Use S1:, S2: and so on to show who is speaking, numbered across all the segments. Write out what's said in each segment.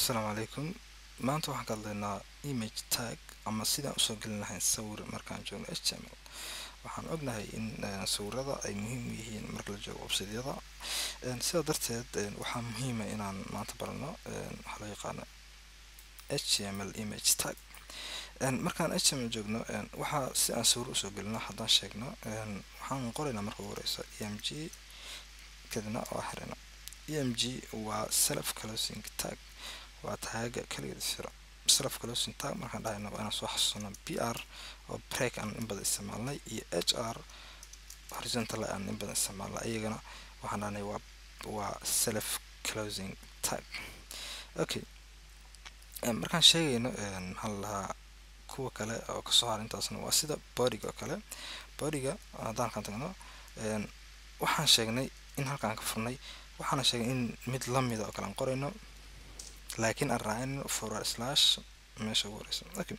S1: asalaamu calaykum maanta waxaan ka hadlaynaa image tag ama sidaan usoo gelin lahayn sawir markaan joogno h t m l waxaan ognahay in sawirada ay muhiim u yihiin marka la joogo websidyada sidaa darteed waxaa muhiima inaan maanta barano waxaa loo yaqaano h t m l image tag markaan h t m l joogno waxaa si aan sawir usoo gelino haddaan sheegno waxaan qoraynaa marka ugu horeysa e m g kadibna waa xirina e m g waa self closing tag waa taaga kaligeed siro self closing tag markaan dhahayno waa inaan soo xasuusano b r oo break aan in badan isticmaalnay iyo h r horizontal aan in badan isticmaalnay iyagana waxaan dhahnay waa waa self closing tag okay markaan sheegayno maxaa la lahaa kuwa kale oo kasoo har intaasna waa sida bodiga oo kale bodiga haddaan kan tagno waxaan sheegnay in halkaan ka furnay waxaana sheegay in mid lamida oo kale aan qorayno laakiin aan raacin forward slash meesha ugu horeysa okay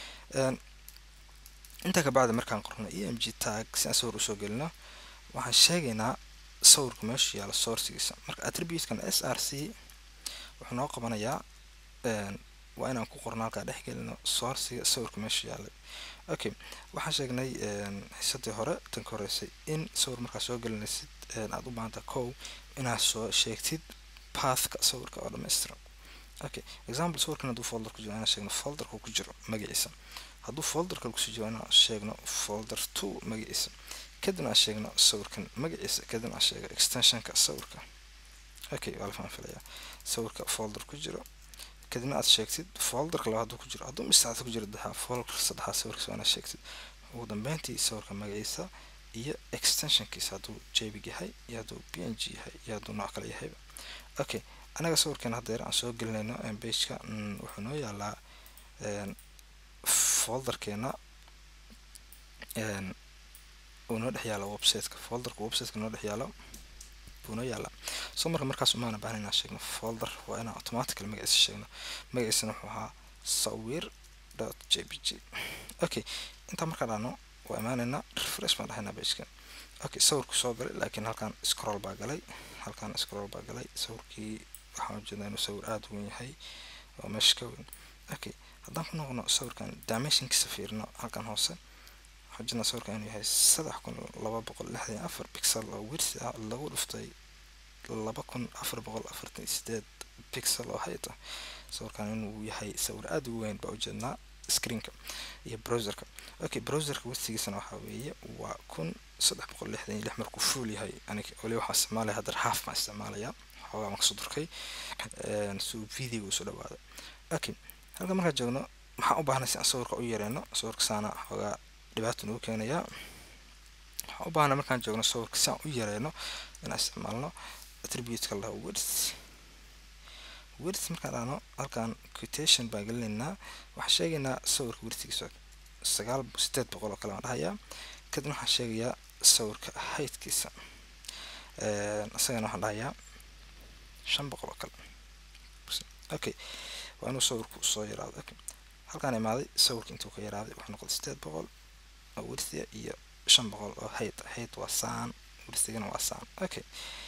S1: intaa kabacdi markaan qorno e m g tag si aan sawir usoo gelino waxaan sheegaynaa sawirka meesha yaala sourcigiisa marka attributekan s r c wuxuu noo qabanayaa waa inaan ku qorno halkaa dhex gelino sourciga sawirka meesha yaalay okay waxaan sheegnay xisadii hore tan ka horeysay in sawir markaa soo gelinaysid aada u baahanta kow inaad soo sheegtid pathka sawirka oo dhammaystiran okay example sawirkan hadduu folder ku jiro inaan sheegno folderka ku jiro magaciisa hadduu folder kale kusii jiro inaan sheegno folder two magaciisa kadibna aan sheegno sawirkan magaciisa kadibna aan sheego extensionka sawirka okay waa la faham filaya sawirka folder ku jiro kadibna aad sheegtid folderka labaad hadduu ku jiro hadduu misaacad ku jiro daxaa folderka saddexaad sawirkiisa waa inaad sheegtid ugu dambeyntii sawirka magaciisa iyo extensionkiisa hadduu jpeg yahay iyo hadduu p n g yahay iyo hadduu nooc kale yahayba okay anaga sawirkeena haddeer aan soo gelinayno bageka wuxuu noo yaalaa folderkeena uu noo dhex yaalo websiteka folderka websiteka noo dhex yaalo buu noo yaalaa soo marka markaas umaana baahan inaan sheegno folder waa inaan automatical magaciisa sheegno magaciisana wuxuu ahaa sawir dot j p g okay intaa markaa dhahno waa imaanaynaa refresh baan dhahaynaa bageka okay sawirku soo galay laakiin halkaan scroll baa galay halkaan scroll baa galay sawirkii waxaan ujeedaa inuu sawir aada u weyn yahay oo meesha ka weyn okay haddaan ku noqono sawirkan dimensionkiisa fiirino halkan hoose waxaan ujeednaa sawirkan inuu yahay saddex kun laba boqol lixdan iyo afar pixel oo wirsi ah lagu dhuftay laba kun afar boqol afartan iyo sideed pixel oo height ah sawirkan inuu yahay sawir aada u weyn baa ujeednaa screenka iyo browserka okay browserka wirsigiisana waxaa weeye waa kun saddex boqol lixdan iyo lix markuu fuul yahay anig wali waxaan isticmaalaya haddar half baan isticmaalaya xoogaa ma kasoo durkay si uu videoga usoo dhawaado okay halka markaan joogno maxaan u baahnay si aan sawirka u yareyno sawirka saana xoogaa dhibaata nagu keenayaa waxaan u baahnay markaan joogno sawirka si aan u yareyno inaan isticmaalno attributeka laha words words markaan dhahno halkaan quotation baan gelinaynaa waxaan sheegaynaa sawirka wirtigiisa sagaal sideed boqol oo kale baan dhahayaa kadibna waxaan sheegayaa sawirka heightkiisa isagana waxaan dhahayaa shan boqol oo kale okay waa inuu sawirku soo yaraado okay halkaan imaaday sawirka intuu ka yaraaday wuxuu noqday sideed boqol oo wirsiga iyo shan boqol oo height height waa saan wirsigana waa saan okay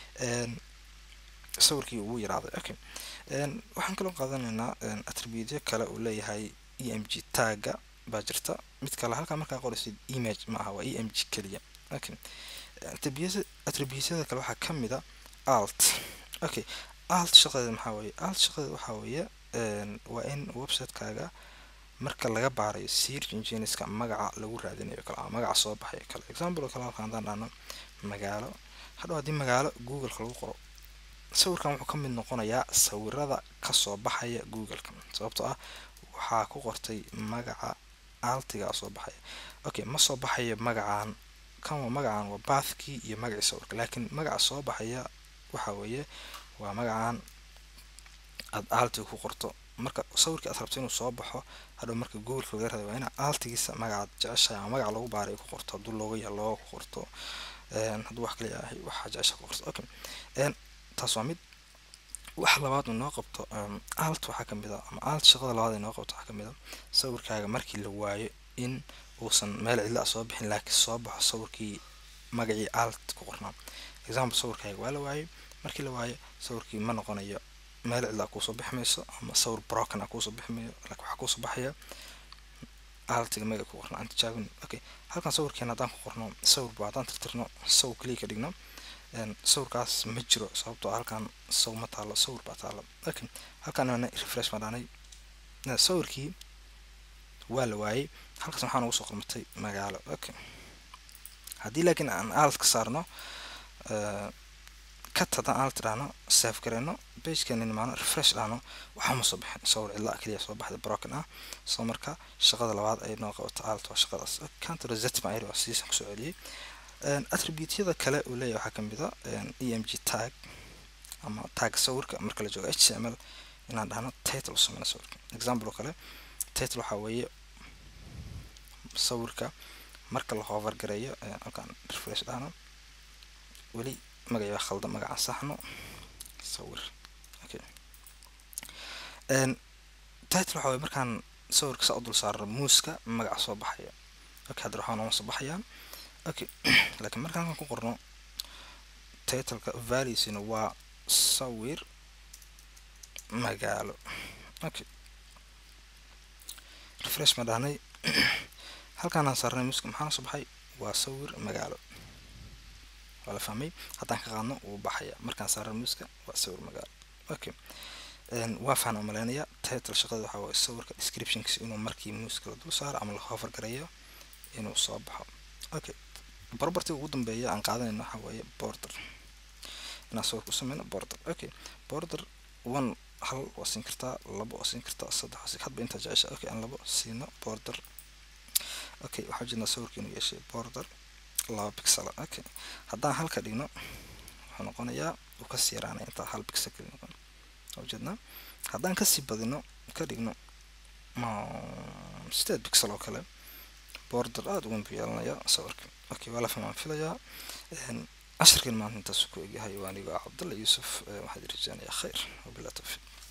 S1: sawirkii ugu yaraaday okay waxaan kaloo qaadanaynaa attributyo kale uu leeyahay e m g tagga baa jirta mid kale halkaa markaa qoraysid image ma aha waa e m g keliya okay attributyada kale waxaa ka mid a alt okay alt shaqadeeda maxaa weeye alt shaqadeeda waxaa weeye waa in websitekaaga marka laga baarayo search engineska magaca lagu raadinayo kale ama magaca soo baxayo kale example oo kale halka haddaan dhahno magaalo hadhow haddii magaalo googleka lagu qoro sawirkan wuxuu ka mid noqonayaa sawirada kasoo baxaya googleka sababtoo ah waxaa ku qortay magaca altiga soo baxaya okay ma soo baxayo magacaan kan waa magacaan waa bathkii iyo magacii sawirka laakiin magaca soo baxaya waxa weeye waa magacaan aada altiga ku qorto marka sawirkii aad rabto inuu soo baxo hadhow marka googleka laga raday waa inaa altigiisa magacaad jeceshahay ama magaca lagu baaray ku qorto hadduu looga yahay looga ku qorto hadduu wax kale yahay waxaa jecesha ku qorto okay taas waa mid wax labaad noo qabto alt waxaa kamid a ama alt shaqada labaad noo qabto waxaa kamid a sawirkaaga markii la waayo in uusan meel cidla a soo bixin laakiin soo baxo sawirkii magacii alt ku qornaa example sawirkaaga waa la waayay markii la waayo sawirkii ma noqonayo meel cidlaa kuusoo bixi mayso ama sawir broken a kuusoo bixi mayo laakiin waxaa kuusoo baxaya altiga magaca ku qorno aan tijaabin okay halkan sawirkeena haddaan ku qorno sawir ba haddaan tirtirno sawir kaliya ka dhigno sawirkaas ma jiro sababtoo halkan saw ma taalo sawir baa taalo okay halkan ana refresh baan dhaanay sawirkii waa la waayey halkaas waxaa noogu soo qormatay magaalo okay haddii laakiin aan alt ka saarno kat haddaan alt dhahno save gareyno bagekeena nimaano refresh dhahno waxaa ma soo bixin sawir cidlaa kaliya soo baxda broken ah soo marka shaqada labaad ay noo qabato alt waa shaqadaas counter reset baan iri waa sidiisan kusoo celiyey attributyada kale uu leeyahay waxaa kamid a e m g tag ama tag sawirka marka la joogo h t m l inaan dhahno title sameyna sawirka example oo kale title waxaa weeye sawirka marka la hover gareeyo halkaan refresh dhahno weli magaci waa khaldan magacaan saxno sawir okay title waxaa weye markaan sawirka saa u dul saarno muuska magaca soo baxaya okay hadda waxaa nooma soo baxayaa okay laakiin markaan halkan ku qorno titleka valuesina waa sawir magaalo okay refresh ma dhahnay halkaanaan saarnay muuska maxaana soo baxay waa sawir magaalo waa la fahmay haddaan ka qaadno wuu baxaya markaan saarno muuska waa sawir magaalo okay waa fahan umaleynaya title shaqada waxaa waye sawirka descriptionkiisa inuu markii muuska la dul saaro ama la hover gareeyo inuu soo baxo okay propertyga ugu dambeeya aan qaadanayno waxaa weeye border inaan sawirka u sameyno border okay border one hal waa siin kartaa labo waa siin kartaa saddex waa siin hadba intaa jecesha okay aan labo siino border okay waxaa jirnaa sawirka inuu yeeshay border laba pixel okay haddaan halka dhigno wuxuu noqonayaa uu kasii yaraanaya intaa hal pixel kali noqon ujeednaa haddaan kasii badino ka dhigno sideed pixel oo kale border aada ugan buu yeelanayaa sawirka okay waa la fahmaan filayaa cashirkan maanta intaas ku egyahay waa anigo cabdalla yuusuf waxaad rajeynayaa khayr wabilaa tawfiiq